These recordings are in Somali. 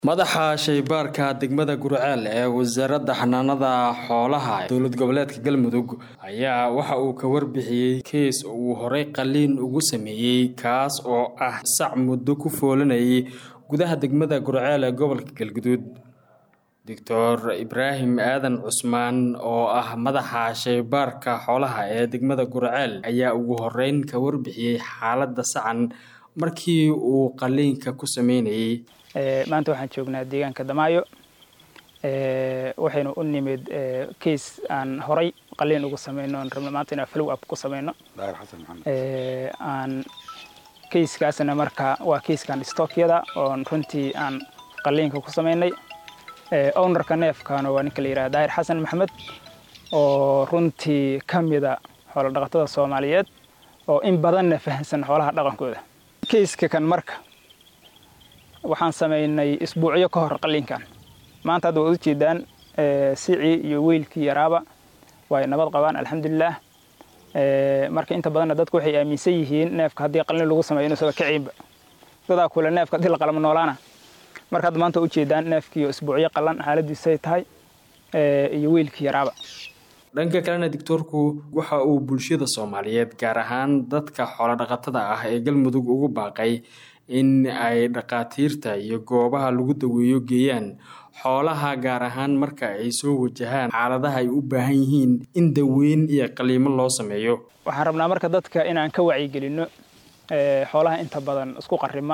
madaxa shaybaarka degmada gurceel ee wasaaradda xanaanada xoolaha dowlad goboleedka galmudug ayaa waxa uu ka warbixiyey kees uu horey qaliin ugu sameeyey kaas oo ah sac muddo ku foolanayay gudaha degmada gurceel ee gobolka galguduud doctor ibraahim aadan cusmaan oo ah madaxa shaybaarka xoolaha ee degmada gurceel ayaa ugu horeyn ka warbixiyey xaaladda sacan markii uu qaliinka ku sameynayay maanta waxaan joognaa deegaanka damaayo waxaynu u nimid case aan horay qaliin ugu sameyno aan rabno maanta inaan follow up ku sameyno aan casekaasna marka waa casekan stockyada oon runtii aan qaliinka ku sameynay ownerka neefkana waa ninka la yidhaha daahir xasan maxamed oo runtii ka mida xoolo dhaqatada soomaaliyeed oo in badanna fahamsan xoolaha dhaqankooda caseka kan marka waxaan samaynay isbuucyo ka hor qaliinkan maanta hadda waad ujeedaan sicii iyo weylkii yaraaba way nabad qabaan alxamdulilah marka inta badanna dadku waxay aaminsan yihiin neefka haddii qalin lagu sameeyo inuusaga kaciinba dadaa kule neefka haddii la qalamo noolaana marka hadda maanta ujeedaan neefkiiyo isbuucyo qalan xaaladiisay tahay iyo weylkii yaraaba dhanka kalena doctoorku waxa uu bulshada soomaaliyeed gaar ahaan dadka xoolodhaqatada ah ee galmudug ugu baaqay in ay dhaqaatiirta iyo goobaha lagu daweeyo geeyaan xoolaha gaar ahaan marka ay soo wajahaan xaaladaha ay u baahan yihiin in daweyn iyo qaliimo loo sameeyo waxaan rabnaa marka dadka inaan ka wacyigelinno xoolaha inta badan isku qarima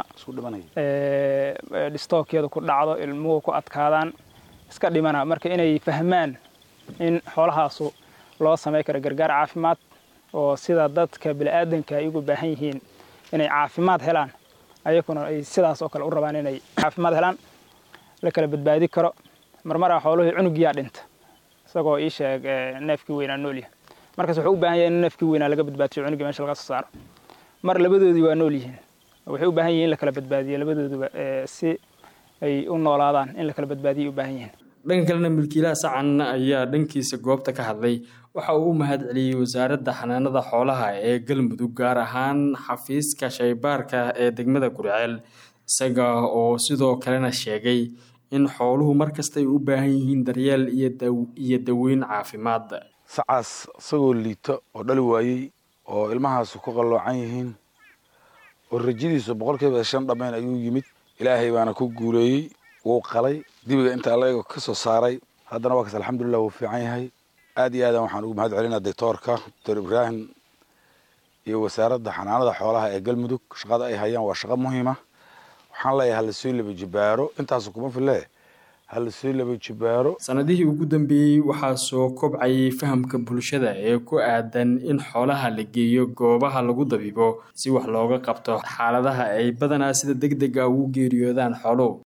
dhistookyada ku dhacdo ilmuhu ku adkaadaan iska dhimana marka inay fahmaan in xoolahaasu loo samey karo gargaar caafimaad oo sida dadka bini'aadanka ay ugu baahan yihiin inay caafimaad helaan ayakuna ay sidaas oo kale u rabaan inay caafimaad helaan la kala badbaadi karo marmaraa xooluhii cunugiyaa dhinta isagoo ii sheeg neefkii weynaa noolyahay markaas wuxuu u baahan yahay in neefkii weynaa laga badbaadiyo cunugii meesha laga soo saaro mar labadoodii waa nool yihiin waxay u baahan yihin in la kala badbaadiyo labadooduba si ay u noolaadaan in la kala badbaadiyay u baahan yihiin dhanka kalena milkiilaha sacan ayaa dhankiisa goobta ka hadlay waxa uu u mahad celiyey wasaaradda xanaanada xoolaha ee galmudug gaar ahaan xafiiska shaybaarka ee degmada gurceel isaga oo sidoo kalena sheegay in xooluhu markasta ay u baahan yihiin daryeel iyo daweyn caafimaad sacaas isagoo liito oo dhali waayey oo ilmahaasu ku qalloocan yihiin oo rajadiisu boqolkiiba shan dhammayn ayuu yimid ilaahay baana ku guuleeyey wuu qalay dibiga inta allaga ka soo saaray haddana waa kas alxamdulilah wuu fiican yahay aad iyo aadan waxaan ugu mahad celinaa doctoorka doctor ibraahim iyo wasaaradda xanaanada xoolaha ee galmudug shaqada ay hayaan waa shaqo muhiima waxaan leeyahay hala soo laba jibaaro intaasu kuma fille hala soo laba jibaaro sanadihii ugu dambeeyey waxaa soo kobcayay fahamka bulshada ee ku aadan in xoolaha la geeyo goobaha lagu dabiibo si wax looga qabto xaaladaha ay badanaa sida deg dega ugu geeriyoodaan xooluhu